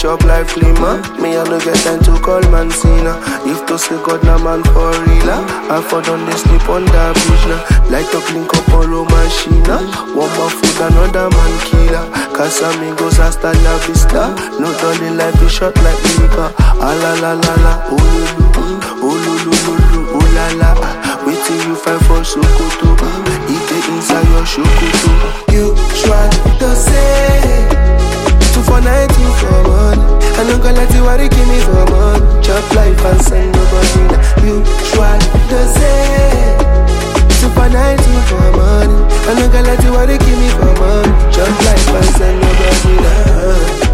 chop life lima. Me I no get time to call man Cena. If to say God na man for real, I for done they sleep on that bridge now. Like to link up all machine. One more food, another man killer. Casamigos hasta la vista. No darling life is short like liquor. Ah la la la la, oh lulu, oh lulu lulu, oh la la. Waiting you find for Sokoto. It dey inside your Sokoto. You try to say two for night, two for one. I no go let you worry, give me for money. Chop life and send nobody. now. You try to say two for night, two for money. I no go let you worry, give me for money. Chop life and send nobody. now.